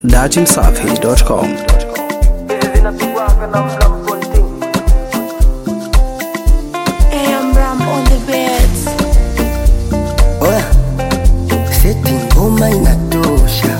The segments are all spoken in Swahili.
dachimsafi.com AM on the beats. Oya, seti ngoma inatosha.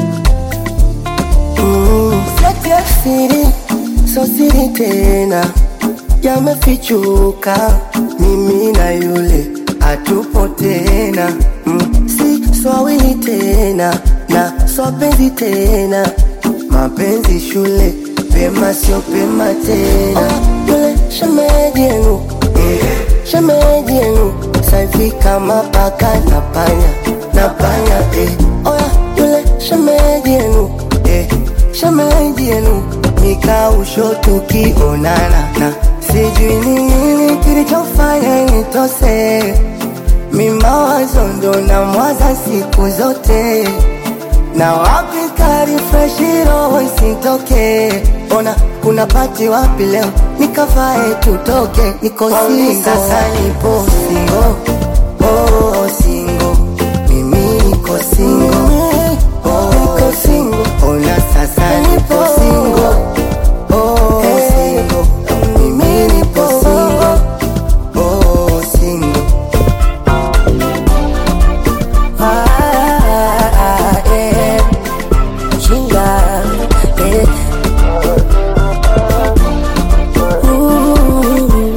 Mm, seti ya siri, so siri tena, yamefichuka. Mimi na yule hatupo tena. Mm, si swawili tena na swapenzi tena, mapenzi shule pema sio pema tena. Oh, yule shemeji yenu shemeji yenu saivi kama paka na panya na panya eh. Oya yule shemeji yenu eh. shemeji yenu nikausho tukionana na sijui ni nini kilichofanya nitose mimawazo ndo na mwaza siku zote na wapi kari freshi roho isitoke ona kuna pati wapi leo nikavae tutoke niko singo sasa nipo singo oh, singo mimi niko singo oh, niko singo ona sasa nipo singo oh, singo mimi nipo singo oh, singo ah, eh. Chinga, eh. Ooh.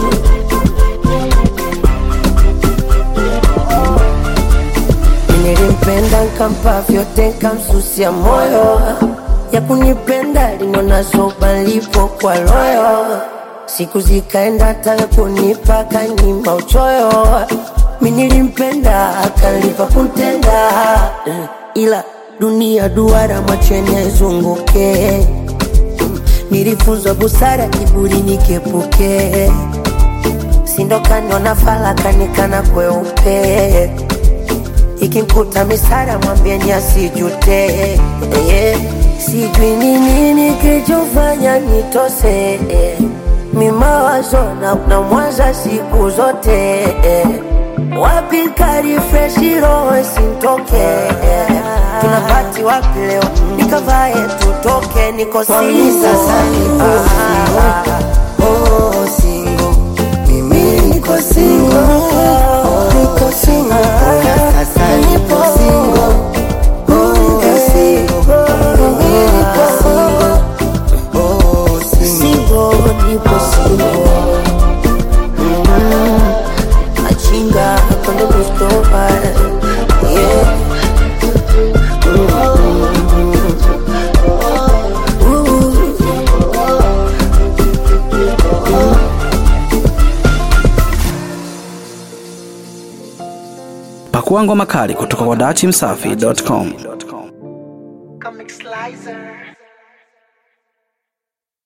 Nilimpenda nkampa vyote nkamsusia moyo ya kunipenda linona zoba lipo kwa royo siku zikaenda taka kunipa kanyima uchoyo mi nilimpenda akalipa kuntenda Eh, ila dunia duara mwacheni aizunguke nilifunzwa busara kiburi nikepuke sindokaniona falakanikana kweupe ikimkuta misara mwambieni asijute yeah. sijui ni nini kilichofanya nitose eh. mimawazo na, na mwanza siku zote eh. wapi kari freshi roho sintoke eh. tunapati wapi leo nikavae tutoke niko singo sasa nipo oh, singo mimi niko singo oh, niko singo Ona sasa nipo singo oh, niko singo mimi niko singo oh, singo Singo, nipo singo. Mm, Machinga, cuando gusto para. Yeah. pakua ngoma kali kutoka kwa dachimsafi.com Comic Slicer.